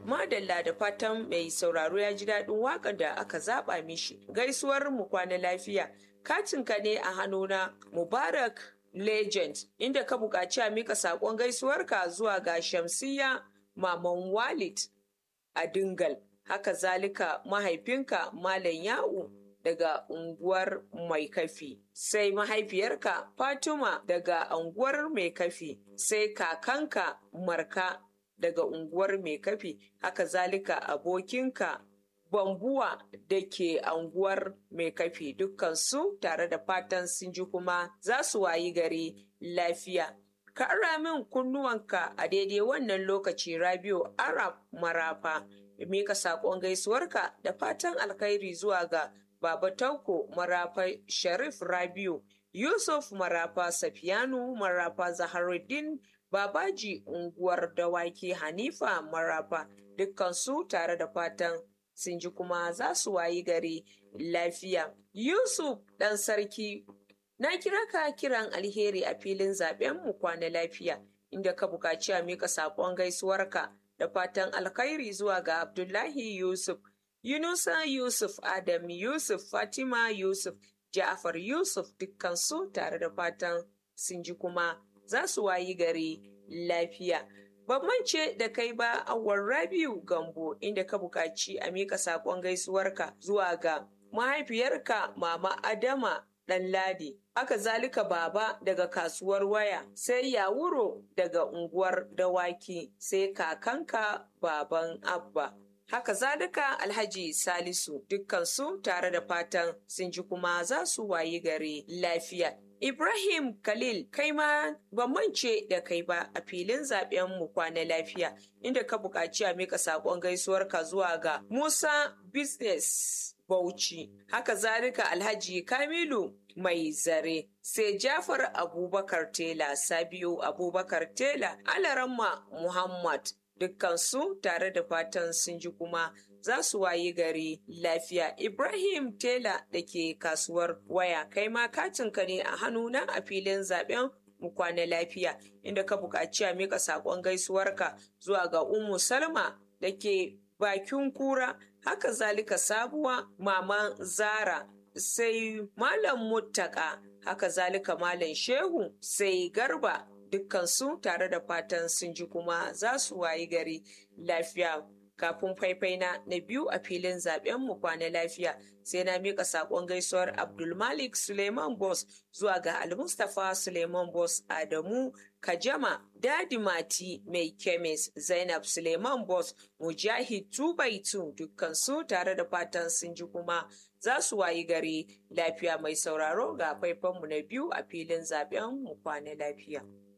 madalla da fatan mai sauraro ya ji daɗin waƙar da aka zaɓa mishi gaisuwar mu kwana lafiya katinka ne a hannuna mubarak legend inda ka buƙaci a mika saƙon gaisuwarka zuwa ga shamsiya maman walid a dingal haka zalika mahaifinka malam ya'u daga unguwar mai kafi sai mahaifiyarka fatima daga unguwar mai kafi sai kakanka marka daga unguwar mai kafi haka zalika abokinka bambuwa da ke unguwar mai kafi dukkansu tare da fatan sun ji kuma za su wayi gari lafiya ka ara min kunnuwanka a daidai wannan lokaci rabiu arab marafa mika saƙon gaisuwarka da fatan alkhairi zuwa ga Baba Tanko Marafa Sharif Rabiu, Yusuf Marafa Safiyanu Marafa Zaharuddin Babaji unguwar Dawaki Hanifa Marafa dukkansu tare da fatan sun ji kuma za su wayi gari lafiya. Yusuf ɗan sarki na kira ka kiran alheri a filin zaben mu kwana lafiya inda ka buƙaci a mika saƙon gaisuwarka da fatan alkhairi zuwa ga Abdullahi Yusuf. Yunusa Yusuf, Adam Yusuf, Fatima Yusuf, Ja'far Yusuf dukkansu tare da fatan sun ji kuma za su wayi gari lafiya. Ban mance da kai ba awar Rabiu Gambo inda ka buƙaci a miƙa saƙon gaisuwarka zuwa ga mahaifiyarka Mama Adama Ɗanladi. Aka zalika baba daga kasuwar waya, sai yawuro daga unguwar dawaki, sai kakanka baban Abba. haka zalika alhaji salisu dukkansu tare da fatan sun ji kuma za su wayi gari lafiya ibrahim khalil kai ma ban mance da kai ba a filin zaben mu kwana lafiya inda ka buƙaci a mika saƙon gaisuwarka zuwa ga musa business bauchi haka zalika alhaji kamilu mai zare sai jafar abubakar tela sabiu abubakar tela alaramma muhammad dukkansu tare da fatan sun ji kuma za su wayi gari lafiya. Ibrahim Tela da ke kasuwar waya kai ma katinka ne a hannuna a filin zaben mu kwana lafiya inda ka buƙaci a mika saƙon gaisuwarka zuwa ga Ummu Salma da ke bakin kura haka zalika sabuwa maman Zara sai Malam Muttaka haka zalika Malam Shehu sai Garba dukkansu tare da fatan sun ji kuma za su wayi gari lafiya kafin faifai na na biyu a filin zaben mu kwana lafiya sai na mika sakon gaisuwar abdulmalik suleiman bos zuwa ga almustapha suleiman bos adamu kajama dadi mati mai kemis zainab suleiman bos mujahid tubaitu dukkansu tare da fatan sun ji kuma za su wayi gari lafiya mai sauraro ga faifanmu na biyu a filin zaben mu kwana lafiya